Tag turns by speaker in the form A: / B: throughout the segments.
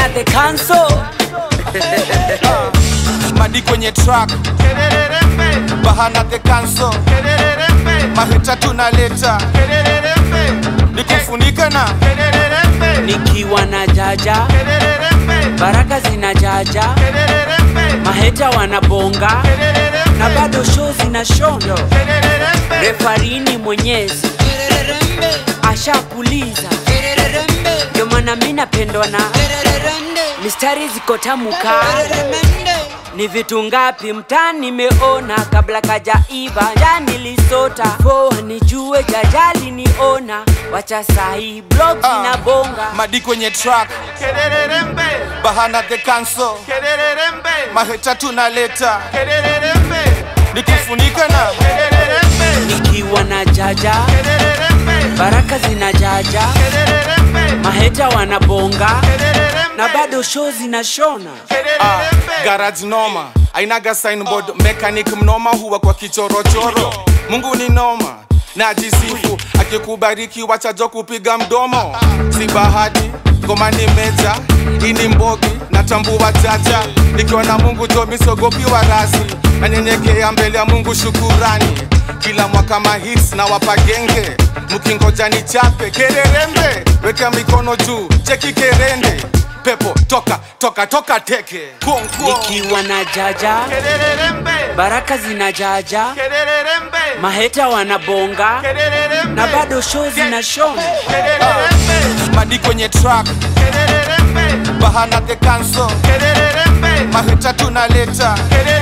A: Bahana the council
B: madi kwenye track bahana the council mahita tunaleta nikufunika na
A: nikiwa na jaja baraka zina jaja maheta wanabonga na bado show zina shondo refarini mwenyezi ashapuliza ndio maana mi napendwa na mistari ziko tamuka ni vitu ngapi mtani nimeona kabla kajaiva ndani lisota poa nijue jajali niona wacha sahi blog zinabonga
B: madi kwenye track bahana the council mahita tunaleta nikufunika na
A: nikiwa na jaja baraka zina jaja maheta wanabonga na bado show zinashona
B: Ah, garage noma ainaga signboard mechanic mnoma huwa kwa kichorochoro mungu ni noma najisifu akikubariki wachajo kupiga mdomo si bahati ngoma ni meja ini mbogi natambua chacha nikiwa na mungu jo misogopi wa rasi nanyenyekea mbele ya mungu shukurani kila mwaka mahits na wapagenge mkingoja ni chape kererembe weka mikono juu cheki kerende pepo toka toka toka teke Konko.
A: nikiwa na jaja baraka zina jaja maheta wanabonga na bado show zinashona
B: madi kwenye track bahana the council mahita tunaleta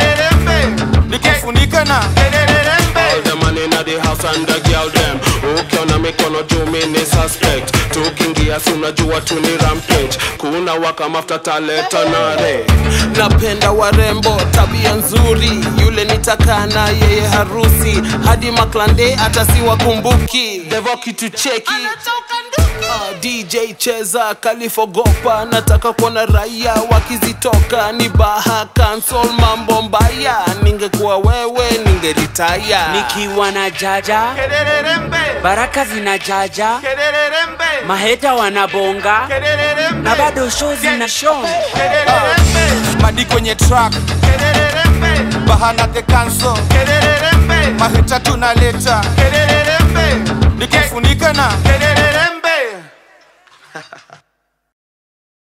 B: nikufunika na
C: All the man in the house and the girl them ukiona mikono juu mini suspect tukiingia si unajua tu ni rampage kuna waka mafuta taleta nare napenda warembo tabia nzuri yule nitakaa na yeye harusi hadi maklande hata si wakumbuki devo kitu cheki Ah, DJ cheza kalifogopa nataka kuona raia wakizitoka ni baha cancel mambo mbaya ningekuwa wewe ningeritaya
A: nikiwa na jaja baraka zina jaja maheta wanabonga na bado show zinashona
B: madi kwenye track bahana the council mahita tunaleta nikufunika na